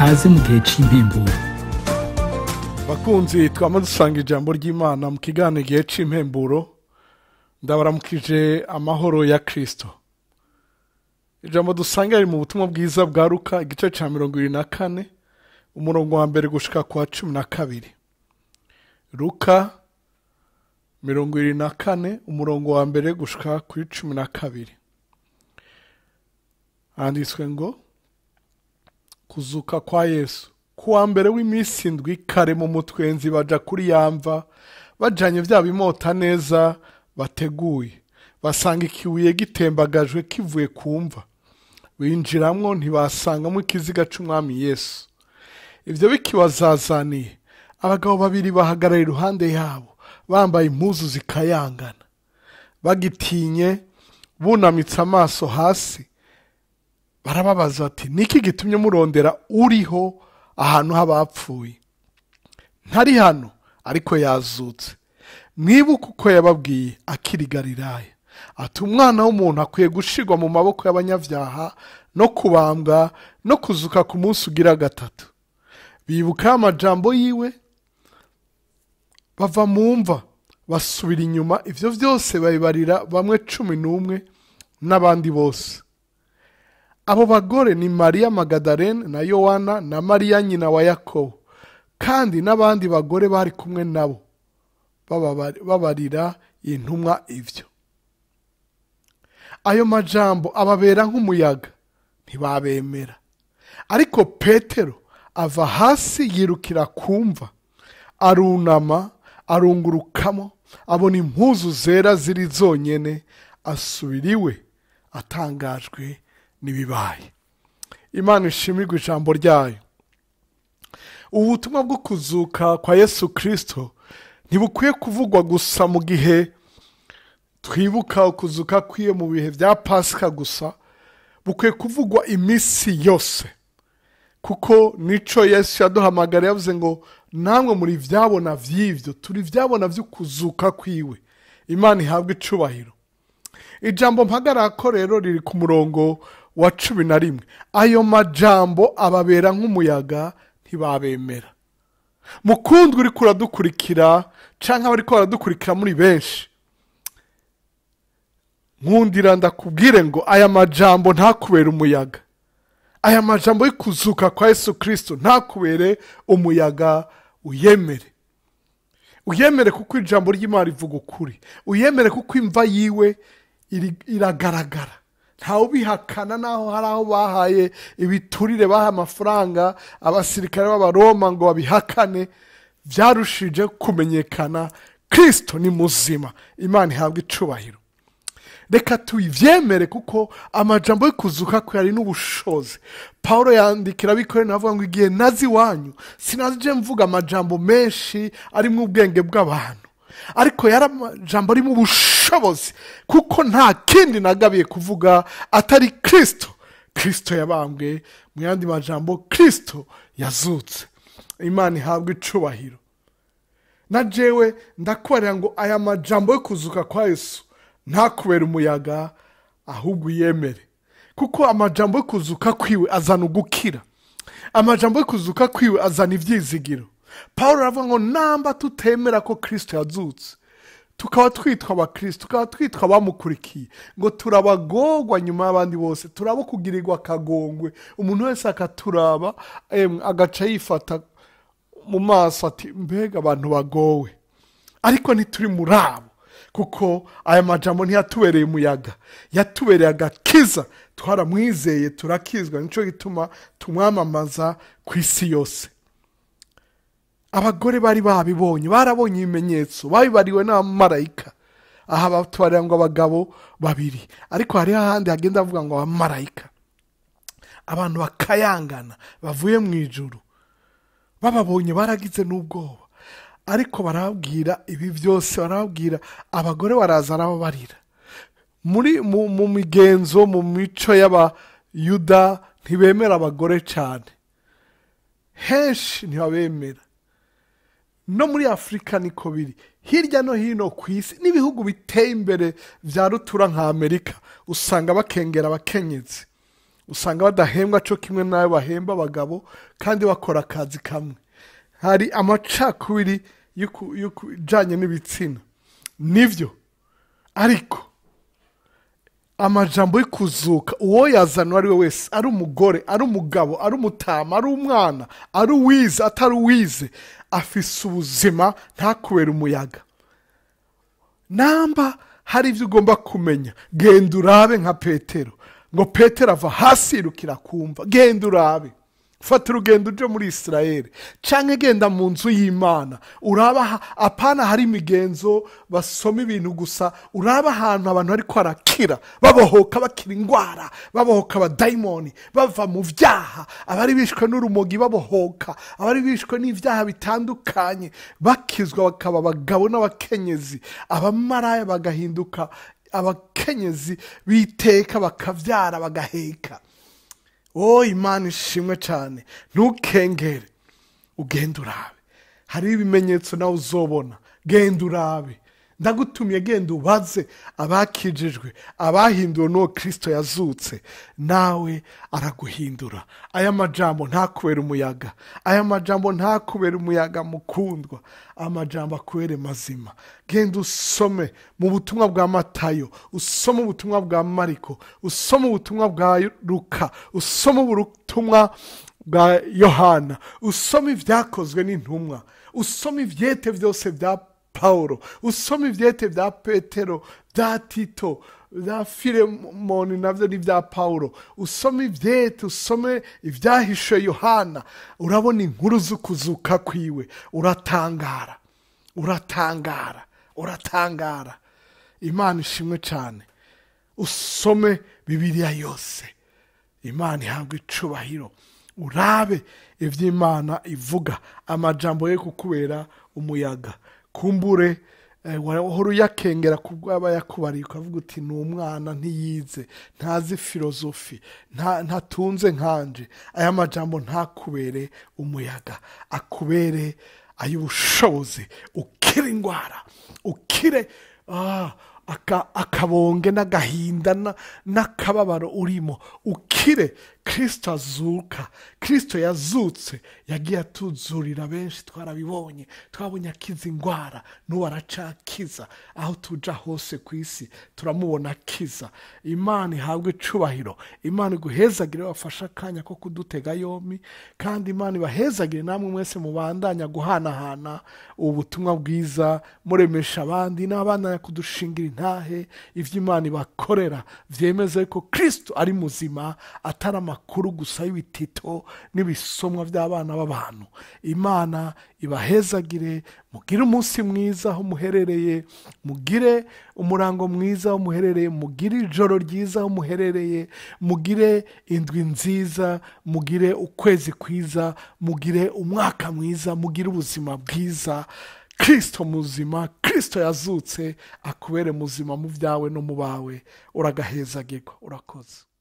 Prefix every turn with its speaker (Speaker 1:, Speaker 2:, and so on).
Speaker 1: kaze mu gihe cy'impemburo
Speaker 2: bakunzi twama dusanga ijambo ry'imana mu kiganiro igihe cy'impemburo ndabaramukije amahoro ya kirisito ijambo dusanga riri mu butumwa bwiza bwa ruka igice cya mirongo irindwi na kane umurongo wa mbere gushika ku wa cumi na kabiri ruka mirongo irindwi na kane umurongo wa mbere gushika kuri cumi na kabiri handitswe ngo kuzuka kwa yesu ku wa mbere w'iminsi indwi kare mu mutwenzi baja kuri yamva bajanye vya bimota neza bateguye basanga ikibuye gitembagajwe kivuye ku mva binjiramwo ntibasangamo ikiziga c'umwami yesu ivyo bikibazazaniye abagabo babiri bahagarara iruhande yabo bambaye impuzu zikayangana bagitinye bunamitse amaso hasi barababaza bati niki gitumye murondera uriho ahantu h'abapfuye ntari hano ariko yazutse mwibuke uko yababwiye akiri galilaya ati umwana w'umuntu akwiye gushirwa mu maboko y'abanyabyaha no kubambwa no kuzuka ku munsi ugira gatatu bibuka amajambo yiwe bava mu mva basubira inyuma ivyo vyose babibarira bamwe cumi n'umwe n'abandi bose abo bagore ni mariya magadarene na yowana na mariya nyina wa yakobo kandi n'abandi bagore bari kumwe nabo bababa- babarira intumwa ivyo ayo majambo ababera nk'umuyaga ntibabemera ariko petero ava hasi yirukira kumva arunama arungurukamo abona impuzu zera ziri zonyene asubira iwe atangajwe n'ibibaye imana ishimirwa ijambo ryayo ubu butumwa bwo kuzuka kwa yesu kirisito ntibukwiye kuvugwa gusa mu gihe twibuka ukuzuka kwiye mu bihe bya pasika gusa bukwiye kuvugwa iminsi yose kuko nico yesu yaduhamagara yavuze ngo namwe muri vyabona vy'ivyo turi vyabona vy'ukuzuka kwiwe imana ihabwa icubahiro ijambo mpagarako rero riri ku murongo wa cumi na rimwe ayo majambo ababera nk'umuyaga ntibabemera mukundwa uriko uradukurikira canke abariko baradukurikira muri benshi nkundira ndakubwire ngo aya majambo ntakubere umuyaga aya majambo y'ikuzuka kwa yesu kirisito ntakubere umuyaga uyemere uyemere kuko ijambo ry'imana rivuga ukuri uyemere kuko imva yiwe iri- iragaragara ntawe ubihakana naho hari aho bahaye ibiturire baha amafaranga abasirikare b'abaroma ngo babihakane byarushije kumenyekana kirisito ni muzima imana ihabwa icubahiro reka tuyivyemere kuko amajambo yo kuzuka kwe ari n'ubushobozi pawulo yandikira abikorera avuga ngo igihe nazi iwanyu sinaje mvuga amajambo menshi arimo ubwenge bw'abantu ariko yari amajambo arimo ubushobozi kuko nta kindi nagabiye kuvuga atari kirisito kirisito yabambwe mu yandi majambo kirisito yazutse imana ihabwa icubahiro na jewe ndakubarira ngo aya majambo yo kuzuka kwa yesu ntakubere umuyaga ahubwo uyemere kuko amajambo yo kuzuka kwiwe azana ugukira amajambo yo kuzuka kwiwe azana ibyizigiro paul aravuga ngo namba tutemera ko kirisito yazutse tukaba twitwa abakristo tukaba twitwa abamukurikiye ngo turabagorwa nyuma y'abandi bose turabo kugirirwa akagongwe umuntu wese akaturaba emwe, agaca yifata mu maso ati mbega abantu bagowe ariko ntituri muri abo kuko aya majambo ntiyatubereye umuyaga yatubereye agakiza twaramwizeye turakizwa nicyo gituma tumwamamaza ku isi yose abagore bari babibonye barabonye ibimenyetso babibariwe n'abamarayika aha batubarira ngo abagabo babiri ariko hariho ahandi hagenda avuga ngo abamarayika abantu bakayangana bavuye mu ijuru bababonye baragize n'ubwoba ariko barababwira ibi byose barababwira abagore baraza arababarira muri mu, mu migenzo mu mico y'abayuda ntibemera abagore cyane henshi ntibabemera no muri afurika niko biri hirya no hino ku isi n'ibihugu biteye imbere bya rutura nka amerika usanga bakengera abakenyezi usanga badahembwa cyo kimwe n'ayo bahemba abagabo kandi bakora akazi kamwe hari amacakubiri y'uku- y'ukujyanye n'ibitsina nibyo ariko amajambo y'ikuzuka uwo yazana uwo ari we wese ari umugore ari umugabo ari umutama ari umwana ari uwize atari uwize afise ubuzima ntakubere umuyaga namba hari ibyo ugomba kumenya genda urabe nka petero ngo petero ava hasi yirukira kumva genda urabe fata urugendo uje muri isirayeli cyangwa genda mu nzu y'imana uraba ha- apana hari imigenzo basoma ibintu gusa uraba ahantu abantu bari kwarakira babohoka bakira indwara babohoka abadayimoni bava mu byaha abari bishwe n'urumogi babohoka abari bishwe n'ibyaha bitandukanye bakizwa bakaba abagabo n'abakenyezi abamaraya bagahinduka abakenyezi biteka bakabyara bagaheka oh imana ishimwe cyane ntukengere ugenda urabe hariho ibimenyetso nawe uzobona genda urabe ndagutumiye genda ubaze abakijijwe abahinduwe n'uwo kirisito yazutse nawe araguhindura aya majambo ntakubere umuyaga aya majambo ntakubere umuyaga mukundwa amajambo akubere mazima genda usome mu butumwa bwa matayo usome ubutumwa bwa mariko usome ubutumwa bwa luka usome ubutumwa bwa yohana usome ibyakozwe n'intumwa usome ibyete byose bya pawulo usome ibyete bya petero bya tito bya filemoni nabyo ni ibya pawulo usome ibyete usome ibyahishe yohana urabona inkuru z'ukuzuka kwiwe uratangara uratangara uratangara imana ishimwe cyane usome bibiliya yose imana ihabwa icubahiro urabe iby'imana ivuga amajambo ye kukubera umuyaga kumbure eh, wahora uyakengera kubwo aba yakubariye ukavuga uti ni umwana ntiyize ntazi filozofi nta- ntatunze nkanje aya majambo ntakubere umuyaga akubere ay'ubushobozi ukire indwara ukire ah, aka- akabonge n'agahinda na- n'akababaro urimo ukire kirisito azuka kirisito yazutse yagiye atuzurira benshi twarabibonye twabonye akiza indwara n'ubu aracakiza aho tuja hose ku isi turamubona akiza imana ihabwe icubahiro imana iguhezagire wafashe akanya ko kudutega yombi kandi imana ibahezagire namwe mwese mubandanya guhanahana ubu butumwa bwiza muremesha abandi n'abana kudushingira intahe ibyo imana ibakorera byemeze ko kirisito ari muzima atari amakuru gusa y'ibitito n'ibisomwa by'abana b'abantu imana ibahezagire mugire umunsi mwiza aho muherereye mugire umurango mwiza aho muherereye mugire ijoro ryiza aho muherereye mugire indwi nziza mugire ukwezi kwiza mugire umwaka mwiza mugire ubuzima bwiza kirisito muzima kirisito yazutse akubere muzima mu byawe no mu bawe uragahezagirwa urakoze